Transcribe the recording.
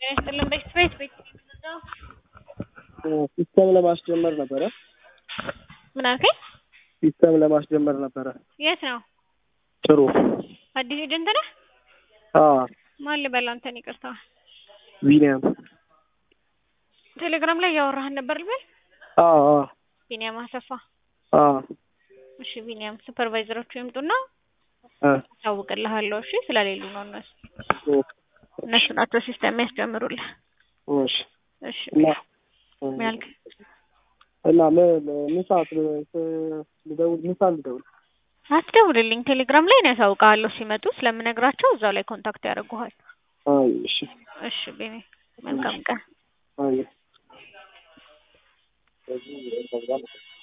ይስጥልን። ቤት ቤት ቤት ሲስተም ለማስጀመር ነበረ። ምን አልከኝ? ሲስተም ለማስጀመር ነበረ። የት ነው? ጥሩ አዲስ ኤጀንት ነህ? አዎ ማን ልበል አንተን? ይቅርታ ቢኒያም ቴሌግራም ላይ እያወራህን ነበር ልበል? አዎ አዎ ቢኒያም አሰፋ። አዎ እሺ ቢኒያም ሱፐርቫይዘሮቹ ይምጡና እ አሳውቅልሃለሁ። እሺ ስለሌሉ ነው እነሱ ኦኬ እነሱ ናቸው ሲስተም የሚያስጀምሩልህ። እሺ እሺ እና ምን ያልክ? እና ምን ምን ሰዓት ልደውል? ምን ሰዓት ልደውል? አትደውልልኝ። ቴሌግራም ላይ ነው ያሳውቅሃለሁ። ሲመጡ ስለምነግራቸው እዛው ላይ ኮንታክት ያደርጉሃል። አይ እሺ እሺ ቤኔ መልካም ቀን። አይ